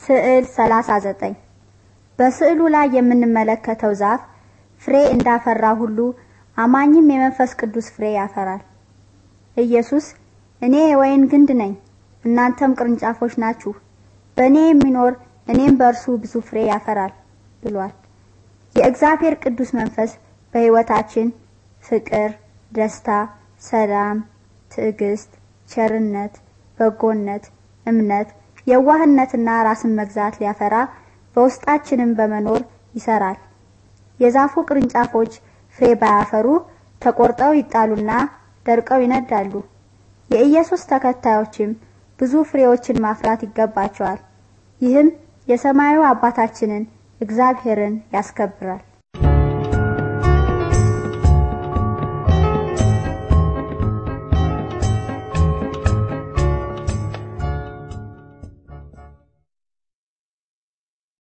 ስዕል 39 በስዕሉ ላይ የምንመለከተው ዛፍ ፍሬ እንዳፈራ ሁሉ አማኝም የመንፈስ ቅዱስ ፍሬ ያፈራል። ኢየሱስ እኔ የወይን ግንድ ነኝ፣ እናንተም ቅርንጫፎች ናችሁ። በእኔ የሚኖር እኔም በእርሱ ብዙ ፍሬ ያፈራል ብሏል። የእግዚአብሔር ቅዱስ መንፈስ በሕይወታችን ፍቅር፣ ደስታ፣ ሰላም፣ ትዕግስት፣ ቸርነት፣ በጎነት፣ እምነት፣ የዋህነትና ራስን መግዛት ሊያፈራ በውስጣችንም በመኖር ይሰራል። የዛፉ ቅርንጫፎች ፍሬ ባያፈሩ ተቆርጠው ይጣሉና ደርቀው ይነዳሉ። የኢየሱስ ተከታዮችም ብዙ ፍሬዎችን ማፍራት ይገባቸዋል። ይህም የሰማዩ አባታችንን እግዚአብሔርን ያስከብራል።